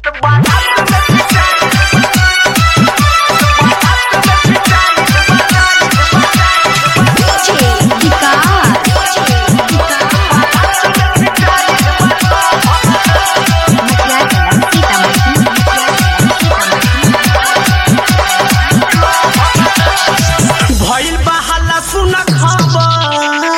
भइल बा हल्ला सुन खबर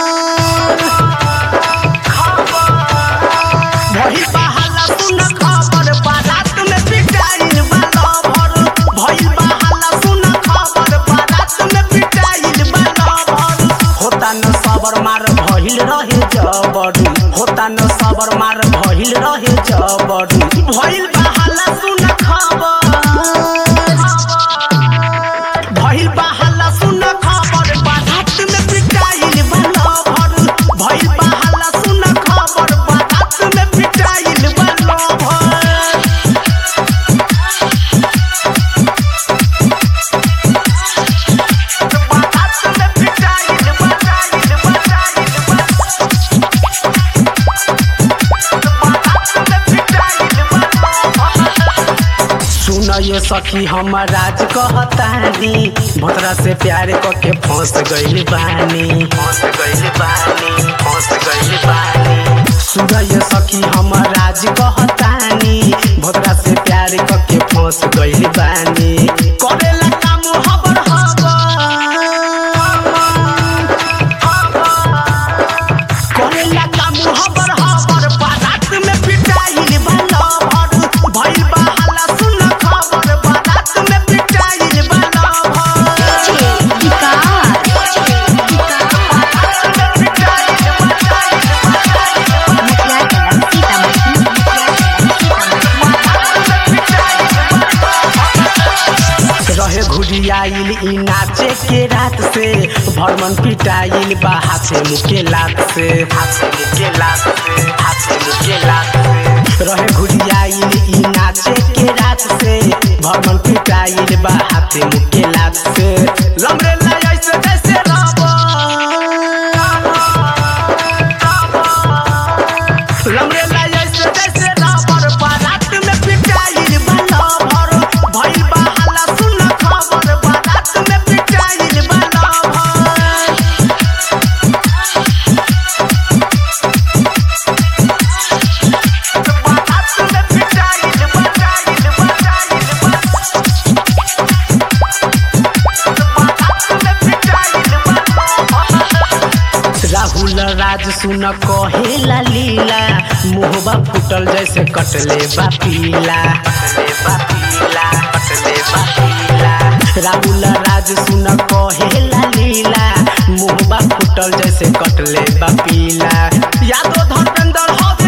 भइल बा हल्ला सुन खबर बारात में पिटाइल बा लवर भइल बा हल्ला सुन खबर बारात में पिटाइल बा लवर होता न सबर मार भइल रहे जबरी होता न सबर मार भइल रहे जबरी भइल बा हल्ला सुन खबर भइल बा हल्ला सुन खबर बारात में पिटाइल बा लवर भइल बा हल्ला सुन खबर बारात में पिटाइल बा लवर बारात में पिटाइल बा पिटाइल बा पिटाइल सुन ये सखी हम राज कहतानी भतरा से प्यार करके फंस गइल बानी फंस गइल बानी फंस गइल बानी सुन ये सखी हम राज कहतानी भतरा से प्यार करके फंस गइल बानी करेला काम हबर हबर करेला काम हबर हबर बारात में पिटाइल बा लवर भइल बा हल्ला सुन खबर बारात में पिटाइल बा लवर रहे घुरियाइल ई नाचे के रात से भरमन पिटाइल बा हाथे मुके लात से हाथे मुके लात से हाथे मुके लात से रहे घुरियाइल ई नाचे के रात से भरमन पिटाइल बा हाथे मुके लात से लमरे ला ऐसे जैसे रबर लमरे ला ऐसे जैसे रबर बारात में पिटाइल बा लवर भइल बा हल्ला सुन खबर बारात में पिटाइल बा लवर बारात में पिटाइल बा पिटाइल बा पिटाइल राहुल राज सुन कहेला लीला मुहबा फुटल जैसे कटले बा पीला कटले बा पीला कटले बा पीला राहुल राज सुन कहेला लीला मुहबा फुटल जैसे कटले बा पीला यादव धर्मेंद्र हो